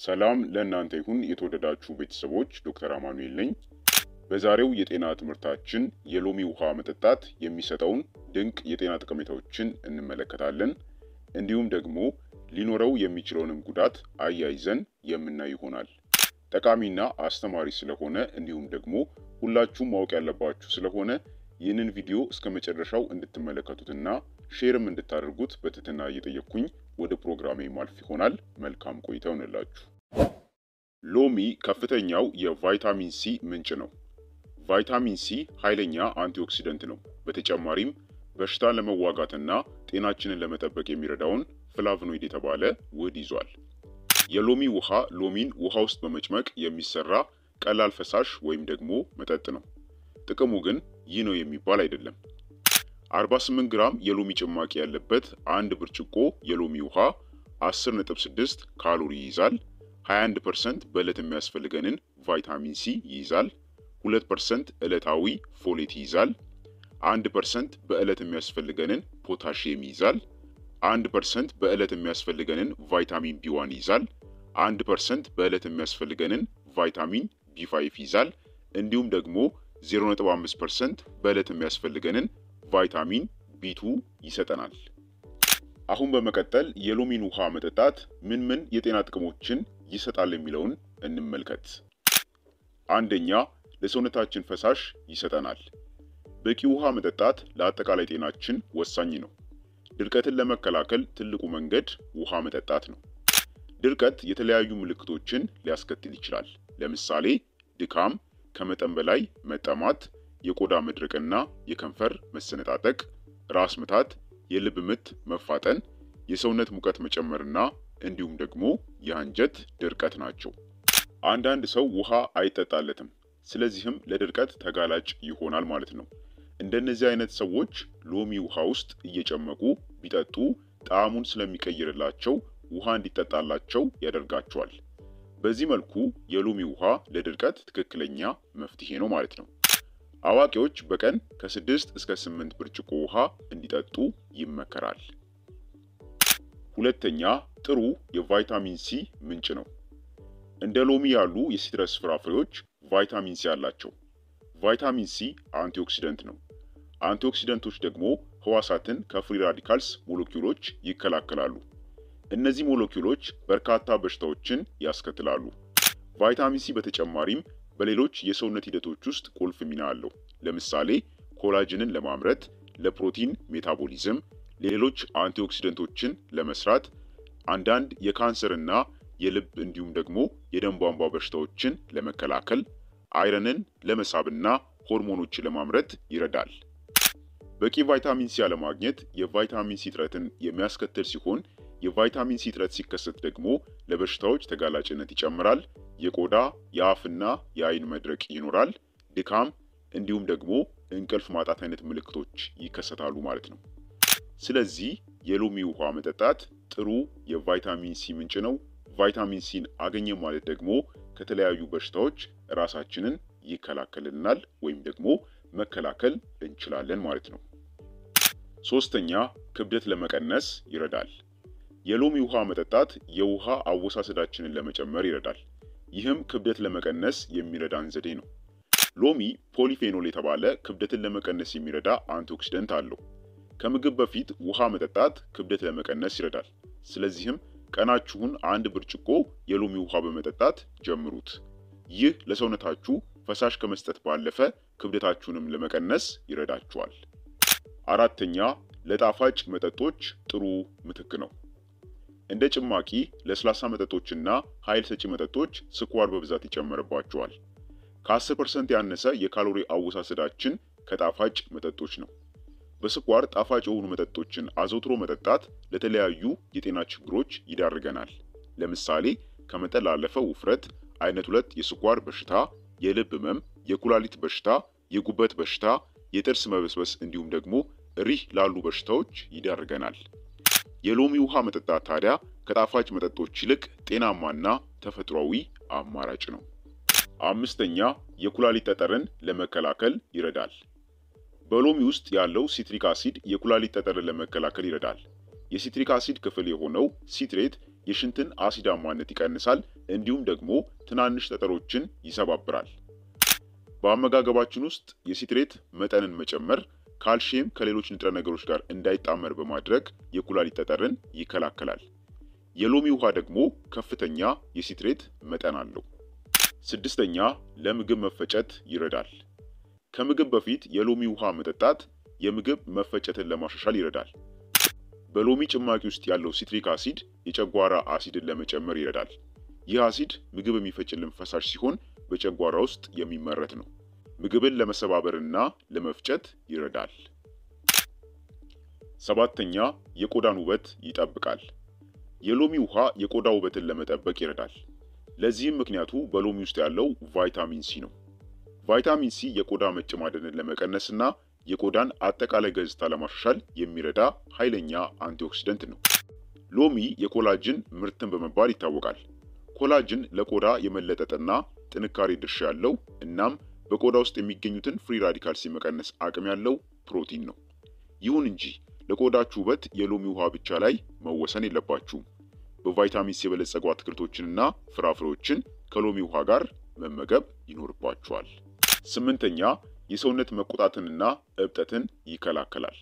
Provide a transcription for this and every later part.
ሰላም ለእናንተ ይሁን የተወደዳችሁ ቤተሰቦች፣ ዶክተር አማኑኤል ነኝ። በዛሬው የጤና ትምህርታችን የሎሚ ውሃ መጠጣት የሚሰጠውን ድንቅ የጤና ጠቀሜታዎችን እንመለከታለን። እንዲሁም ደግሞ ሊኖረው የሚችለውንም ጉዳት አያይዘን የምናይ ይሆናል። ጠቃሚና አስተማሪ ስለሆነ እንዲሁም ደግሞ ሁላችሁም ማወቅ ያለባችሁ ስለሆነ ይህንን ቪዲዮ እስከ መጨረሻው እንድትመለከቱትና ሼርም እንድታደርጉት በትህትና እየጠየቅኩኝ ወደ ፕሮግራሜ ማልፍ ይሆናል። መልካም ቆይታ ይሆንላችሁ። ሎሚ ከፍተኛው የቫይታሚን ሲ ምንጭ ነው። ቫይታሚን ሲ ኃይለኛ አንቲኦክሲደንት ነው። በተጨማሪም በሽታን ለመዋጋትና ጤናችንን ለመጠበቅ የሚረዳውን ፍላቭኖይድ የተባለ ውህድ ይዟል። የሎሚ ውሃ ሎሚን ውሃ ውስጥ በመጭመቅ የሚሰራ ቀላል ፈሳሽ ወይም ደግሞ መጠጥ ነው። ጥቅሙ ግን ይህ ነው የሚባል አይደለም። 48 ግራም የሎሚ ጭማቂ ያለበት አንድ ብርጭቆ የሎሚ ውሃ 10.6 ካሎሪ ይይዛል። 21% በዕለት የሚያስፈልገንን ቫይታሚን ሲ ይይዛል። 2% ዕለታዊ ፎሌት ይይዛል። 1% በዕለት የሚያስፈልገንን ፖታሺየም ይይዛል። 1% በዕለት የሚያስፈልገንን ቫይታሚን ቢ1 ይይዛል። 1% በዕለት የሚያስፈልገንን ቫይታሚን ቢ5 ይይዛል። እንዲሁም ደግሞ 0.5% በዕለት የሚያስፈልገንን ቫይታሚን ቢ2 ይሰጠናል። አሁን በመቀጠል የሎሚን ውሃ መጠጣት ምን ምን የጤና ጥቅሞችን ይሰጣል የሚለውን እንመልከት። አንደኛ ለሰውነታችን ፈሳሽ ይሰጠናል። በቂ ውሃ መጠጣት ለአጠቃላይ ጤናችን ወሳኝ ነው። ድርቀትን ለመከላከል ትልቁ መንገድ ውሃ መጠጣት ነው። ድርቀት የተለያዩ ምልክቶችን ሊያስከትል ይችላል። ለምሳሌ ድካም፣ ከመጠን በላይ መጠማት፣ የቆዳ መድረቅና የከንፈር መሰነጣጠቅ፣ ራስ ምታት፣ የልብ ምት መፋጠን፣ የሰውነት ሙቀት መጨመርና እንዲሁም ደግሞ የአንጀት ድርቀት ናቸው። አንዳንድ ሰው ውሃ አይጠጣለትም፣ ስለዚህም ለድርቀት ተጋላጭ ይሆናል ማለት ነው። እንደነዚህ አይነት ሰዎች ሎሚ ውሃ ውስጥ እየጨመቁ ቢጠጡ ጣዕሙን ስለሚቀይርላቸው ውሃ እንዲጠጣላቸው ያደርጋቸዋል። በዚህ መልኩ የሎሚ ውሃ ለድርቀት ትክክለኛ መፍትሄ ነው ማለት ነው። አዋቂዎች በቀን ከስድስት እስከ ስምንት ብርጭቆ ውሃ እንዲጠጡ ይመከራል። ሁለተኛ ጥሩ የቫይታሚን ሲ ምንጭ ነው። እንደ ሎሚ ያሉ የሲትረስ ፍራፍሬዎች ቫይታሚን ሲ አላቸው። ቫይታሚን ሲ አንቲኦክሲደንት ነው። አንቲኦክሲደንቶች ደግሞ ህዋሳትን ከፍሪ ራዲካልስ ሞለኪውሎች ይከላከላሉ። እነዚህ ሞለኪውሎች በርካታ በሽታዎችን ያስከትላሉ። ቫይታሚን ሲ በተጨማሪም በሌሎች የሰውነት ሂደቶች ውስጥ ቁልፍ ሚና አለው። ለምሳሌ ኮላጅንን ለማምረት፣ ለፕሮቲን ሜታቦሊዝም፣ ሌሎች አንቲኦክሲደንቶችን ለመስራት፣ አንዳንድ የካንሰርና የልብ እንዲሁም ደግሞ የደም ቧንቧ በሽታዎችን ለመከላከል፣ አይረንን ለመሳብና ሆርሞኖችን ለማምረት ይረዳል። በቂ ቫይታሚን ሲ አለማግኘት የቫይታሚን ሲ እጥረትን የሚያስከትል ሲሆን የቫይታሚን ሲ እጥረት ሲከሰት ደግሞ ለበሽታዎች ተጋላጭነት ይጨምራል። የቆዳ የአፍና የአይን መድረቅ ይኖራል። ድካም እንዲሁም ደግሞ እንቅልፍ ማጣት አይነት ምልክቶች ይከሰታሉ ማለት ነው። ስለዚህ የሎሚ ውሃ መጠጣት ጥሩ የቫይታሚን ሲ ምንጭ ነው። ቫይታሚን ሲን አገኘ ማለት ደግሞ ከተለያዩ በሽታዎች ራሳችንን ይከላከልልናል ወይም ደግሞ መከላከል እንችላለን ማለት ነው። ሶስተኛ ክብደት ለመቀነስ ይረዳል። የሎሚ ውሃ መጠጣት የውሃ አወሳሰዳችንን ለመጨመር ይረዳል። ይህም ክብደት ለመቀነስ የሚረዳን ዘዴ ነው። ሎሚ ፖሊፌኖል የተባለ ክብደትን ለመቀነስ የሚረዳ አንቲኦክሲደንት አለው። ከምግብ በፊት ውሃ መጠጣት ክብደት ለመቀነስ ይረዳል። ስለዚህም ቀናችሁን አንድ ብርጭቆ የሎሚ ውሃ በመጠጣት ጀምሩት። ይህ ለሰውነታችሁ ፈሳሽ ከመስጠት ባለፈ ክብደታችሁንም ለመቀነስ ይረዳችኋል። አራተኛ ለጣፋጭ መጠጦች ጥሩ ምትክ ነው። እንደ ጭማቂ፣ ለስላሳ መጠጦችና ኃይል ሰጪ መጠጦች ስኳር በብዛት ይጨመርባቸዋል። ከ10% ያነሰ የካሎሪ አወሳሰዳችን ከጣፋጭ መጠጦች ነው። በስኳር ጣፋጭ የሆኑ መጠጦችን አዘውትሮ መጠጣት ለተለያዩ የጤና ችግሮች ይዳርገናል። ለምሳሌ ከመጠን ላለፈ ውፍረት፣ አይነት ሁለት የስኳር በሽታ፣ የልብ ህመም፣ የኩላሊት በሽታ፣ የጉበት በሽታ፣ የጥርስ መበስበስ እንዲሁም ደግሞ ሪህ ላሉ በሽታዎች ይዳርገናል። የሎሚ ውሃ መጠጣት ታዲያ ከጣፋጭ መጠጦች ይልቅ ጤናማና ተፈጥሯዊ አማራጭ ነው። አምስተኛ የኩላሊት ጠጠርን ለመከላከል ይረዳል። በሎሚ ውስጥ ያለው ሲትሪክ አሲድ የኩላሊት ጠጠርን ለመከላከል ይረዳል። የሲትሪክ አሲድ ክፍል የሆነው ሲትሬት የሽንትን አሲዳማነት ይቀንሳል፣ እንዲሁም ደግሞ ትናንሽ ጠጠሮችን ይሰባብራል። በአመጋገባችን ውስጥ የሲትሬት መጠንን መጨመር ካልሽየም ከሌሎች ንጥረ ነገሮች ጋር እንዳይጣመር በማድረግ የኩላሊት ጠጠርን ይከላከላል። የሎሚ ውሃ ደግሞ ከፍተኛ የሲትሬት መጠን አለው። ስድስተኛ ለምግብ መፈጨት ይረዳል። ከምግብ በፊት የሎሚ ውሃ መጠጣት የምግብ መፈጨትን ለማሻሻል ይረዳል። በሎሚ ጭማቂ ውስጥ ያለው ሲትሪክ አሲድ የጨጓራ አሲድን ለመጨመር ይረዳል። ይህ አሲድ ምግብ የሚፈጭልን ፈሳሽ ሲሆን በጨጓራ ውስጥ የሚመረት ነው። ምግብን ለመሰባበርና ለመፍጨት ይረዳል። ሰባተኛ የቆዳን ውበት ይጠብቃል። የሎሚ ውሃ የቆዳ ውበትን ለመጠበቅ ይረዳል። ለዚህም ምክንያቱ በሎሚ ውስጥ ያለው ቫይታሚን ሲ ነው። ቫይታሚን ሲ የቆዳ መጨማደንን ለመቀነስና የቆዳን አጠቃላይ ገጽታ ለማሻሻል የሚረዳ ኃይለኛ አንቲኦክሲደንት ነው። ሎሚ የኮላጅን ምርትን በመባል ይታወቃል። ኮላጅን ለቆዳ የመለጠጥና ጥንካሬ ድርሻ ያለው እናም በቆዳ ውስጥ የሚገኙትን ፍሪ ራዲካልስ የመቀነስ አቅም ያለው ፕሮቲን ነው። ይሁን እንጂ ለቆዳችሁ ውበት የሎሚ ውሃ ብቻ ላይ መወሰን የለባችሁም። በቫይታሚን ሲ የበለጸጉ አትክልቶችንና ፍራፍሬዎችን ከሎሚ ውሃ ጋር መመገብ ይኖርባችኋል። ስምንተኛ የሰውነት መቆጣትንና እብጠትን ይከላከላል።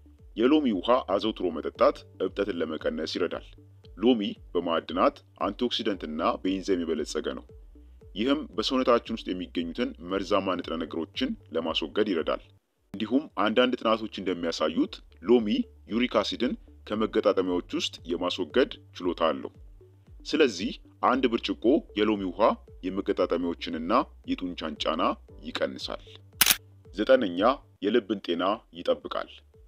የሎሚ ውሃ አዘውትሮ መጠጣት እብጠትን ለመቀነስ ይረዳል። ሎሚ በማዕድናት አንቲኦክሲደንትና በኢንዛይም የበለጸገ ነው። ይህም በሰውነታችን ውስጥ የሚገኙትን መርዛማ ንጥረ ነገሮችን ለማስወገድ ይረዳል። እንዲሁም አንዳንድ ጥናቶች እንደሚያሳዩት ሎሚ ዩሪክ አሲድን ከመገጣጠሚያዎች ውስጥ የማስወገድ ችሎታ አለው። ስለዚህ አንድ ብርጭቆ የሎሚ ውሃ የመገጣጠሚያዎችንና የጡንቻን ጫና ይቀንሳል። ዘጠነኛ የልብን ጤና ይጠብቃል።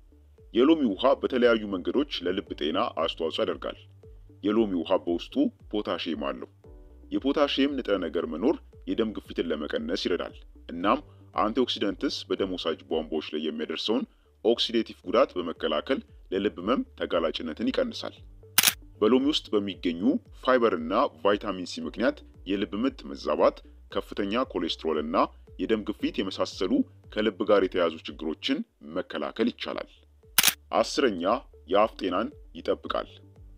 የሎሚ ውሃ በተለያዩ መንገዶች ለልብ ጤና አስተዋጽኦ ያደርጋል። የሎሚ ውሃ በውስጡ ፖታሺየም አለው። የፖታሺየም ንጥረ ነገር መኖር የደም ግፊትን ለመቀነስ ይረዳል። እናም አንቲኦክሲደንትስ በደም ወሳጅ ቧንቧዎች ላይ የሚያደርሰውን ኦክሲዴቲቭ ጉዳት በመከላከል ለልብ ህመም ተጋላጭነትን ይቀንሳል። በሎሚ ውስጥ በሚገኙ ፋይበር እና ቫይታሚን ሲ ምክንያት የልብ ምት መዛባት፣ ከፍተኛ ኮሌስትሮል እና የደም ግፊት የመሳሰሉ ከልብ ጋር የተያያዙ ችግሮችን መከላከል ይቻላል። አስረኛ የአፍ ጤናን ይጠብቃል።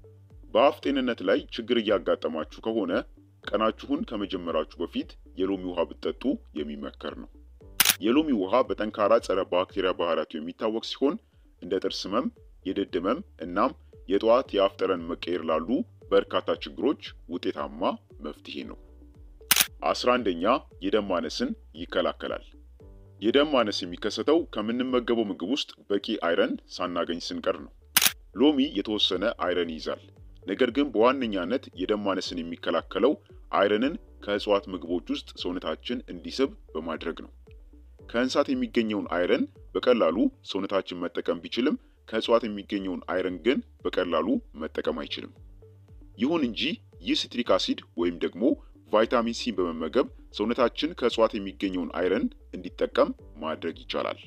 በአፍ ጤንነት ላይ ችግር እያጋጠማችሁ ከሆነ ቀናችሁን ከመጀመራችሁ በፊት የሎሚ ውሃ ብትጠጡ የሚመከር ነው። የሎሚ ውሃ በጠንካራ ጸረ ባክቴሪያ ባህሪያቱ የሚታወቅ ሲሆን እንደ ጥርስ ህመም፣ የድድ ህመም እናም የጠዋት የአፍ ጠረን መቀየር ላሉ በርካታ ችግሮች ውጤታማ መፍትሄ ነው። አስራ አንደኛ የደም ማነስን ይከላከላል። የደም ማነስ የሚከሰተው ከምንመገበው ምግብ ውስጥ በቂ አይረን ሳናገኝ ስንቀር ነው። ሎሚ የተወሰነ አይረን ይይዛል። ነገር ግን በዋነኛነት የደም ማነስን የሚከላከለው አይረንን ከእጽዋት ምግቦች ውስጥ ሰውነታችን እንዲስብ በማድረግ ነው። ከእንስሳት የሚገኘውን አይረን በቀላሉ ሰውነታችን መጠቀም ቢችልም ከእጽዋት የሚገኘውን አይረን ግን በቀላሉ መጠቀም አይችልም። ይሁን እንጂ ይህ ሲትሪክ አሲድ ወይም ደግሞ ቫይታሚን ሲን በመመገብ ሰውነታችን ከእጽዋት የሚገኘውን አይረን እንዲጠቀም ማድረግ ይቻላል።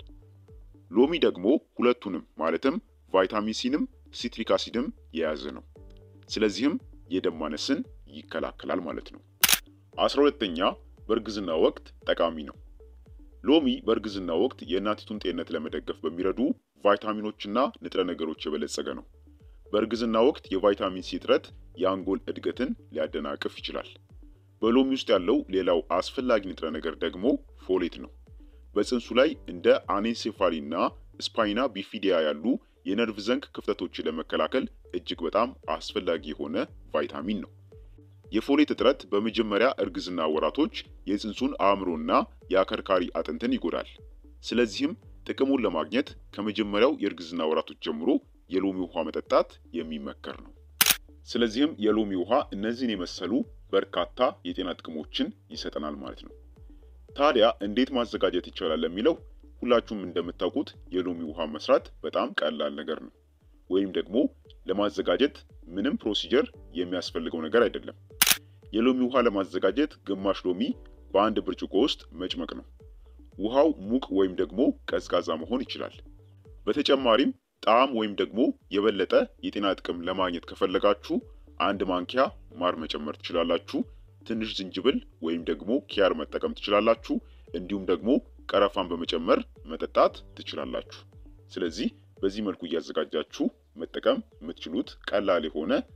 ሎሚ ደግሞ ሁለቱንም ማለትም ቫይታሚን ሲንም ሲትሪክ አሲድም የያዘ ነው። ስለዚህም የደም ማነስን ይከላከላል ማለት ነው። አስራ ሁለተኛ በእርግዝና ወቅት ጠቃሚ ነው። ሎሚ በእርግዝና ወቅት የእናቲቱን ጤንነት ለመደገፍ በሚረዱ ቫይታሚኖችና ንጥረ ነገሮች የበለጸገ ነው። በእርግዝና ወቅት የቫይታሚን ሲ እጥረት የአንጎል እድገትን ሊያደናቅፍ ይችላል። በሎሚ ውስጥ ያለው ሌላው አስፈላጊ ንጥረ ነገር ደግሞ ፎሌት ነው። በፅንሱ ላይ እንደ አኔንሴፋሊና ስፓይና ቢፊዲያ ያሉ የነርቭ ዘንግ ክፍተቶችን ለመከላከል እጅግ በጣም አስፈላጊ የሆነ ቫይታሚን ነው። የፎሌት እጥረት በመጀመሪያ እርግዝና ወራቶች የፅንሱን አእምሮና የአከርካሪ አጥንትን ይጎዳል። ስለዚህም ጥቅሙን ለማግኘት ከመጀመሪያው የእርግዝና ወራቶች ጀምሮ የሎሚ ውሃ መጠጣት የሚመከር ነው። ስለዚህም የሎሚ ውሃ እነዚህን የመሰሉ በርካታ የጤና ጥቅሞችን ይሰጠናል ማለት ነው። ታዲያ እንዴት ማዘጋጀት ይቻላል ለሚለው ሁላችሁም እንደምታውቁት የሎሚ ውሃ መስራት በጣም ቀላል ነገር ነው። ወይም ደግሞ ለማዘጋጀት ምንም ፕሮሲጀር የሚያስፈልገው ነገር አይደለም። የሎሚ ውሃ ለማዘጋጀት ግማሽ ሎሚ በአንድ ብርጭቆ ውስጥ መጭመቅ ነው። ውሃው ሙቅ ወይም ደግሞ ቀዝቃዛ መሆን ይችላል። በተጨማሪም ጣዕም ወይም ደግሞ የበለጠ የጤና ጥቅም ለማግኘት ከፈለጋችሁ አንድ ማንኪያ ማር መጨመር ትችላላችሁ። ትንሽ ዝንጅብል ወይም ደግሞ ኪያር መጠቀም ትችላላችሁ። እንዲሁም ደግሞ ቀረፋን በመጨመር መጠጣት ትችላላችሁ። ስለዚህ በዚህ መልኩ እያዘጋጃችሁ መጠቀም የምትችሉት ቀላል የሆነ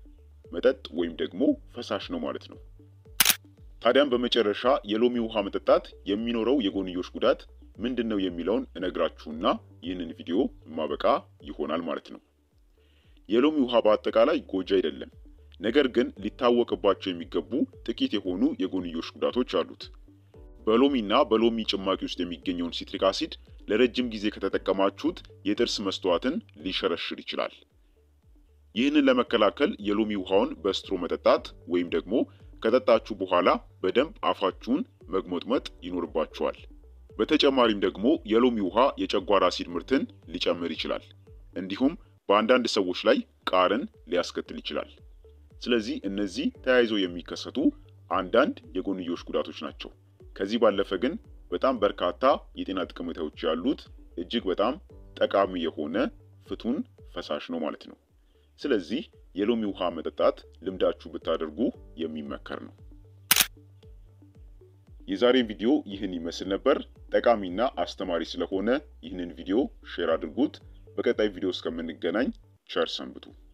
መጠጥ ወይም ደግሞ ፈሳሽ ነው ማለት ነው። ታዲያም በመጨረሻ የሎሚ ውሃ መጠጣት የሚኖረው የጎንዮሽ ጉዳት ምንድን ነው የሚለውን እነግራችሁና ይህንን ቪዲዮ ማበቃ ይሆናል ማለት ነው። የሎሚ ውሃ በአጠቃላይ ጎጂ አይደለም። ነገር ግን ሊታወቅባቸው የሚገቡ ጥቂት የሆኑ የጎንዮሽ ጉዳቶች አሉት። በሎሚና በሎሚ ጭማቂ ውስጥ የሚገኘውን ሲትሪክ አሲድ ለረጅም ጊዜ ከተጠቀማችሁት የጥርስ መስተዋትን ሊሸረሽር ይችላል። ይህንን ለመከላከል የሎሚ ውሃውን በስትሮ መጠጣት ወይም ደግሞ ከጠጣችሁ በኋላ በደንብ አፋችሁን መግሞጥመጥ ይኖርባችኋል። በተጨማሪም ደግሞ የሎሚ ውሃ የጨጓራ አሲድ ምርትን ሊጨምር ይችላል። እንዲሁም በአንዳንድ ሰዎች ላይ ቃርን ሊያስከትል ይችላል። ስለዚህ እነዚህ ተያይዘው የሚከሰቱ አንዳንድ የጎንዮሽ ጉዳቶች ናቸው። ከዚህ ባለፈ ግን በጣም በርካታ የጤና ጠቀሜታዎች ያሉት እጅግ በጣም ጠቃሚ የሆነ ፍቱን ፈሳሽ ነው ማለት ነው። ስለዚህ የሎሚ ውሃ መጠጣት ልምዳችሁ ብታደርጉ የሚመከር ነው። የዛሬ ቪዲዮ ይህን ይመስል ነበር። ጠቃሚና አስተማሪ ስለሆነ ይህንን ቪዲዮ ሼር አድርጉት። በቀጣይ ቪዲዮ እስከምንገናኝ ቸር ሰንብቱ።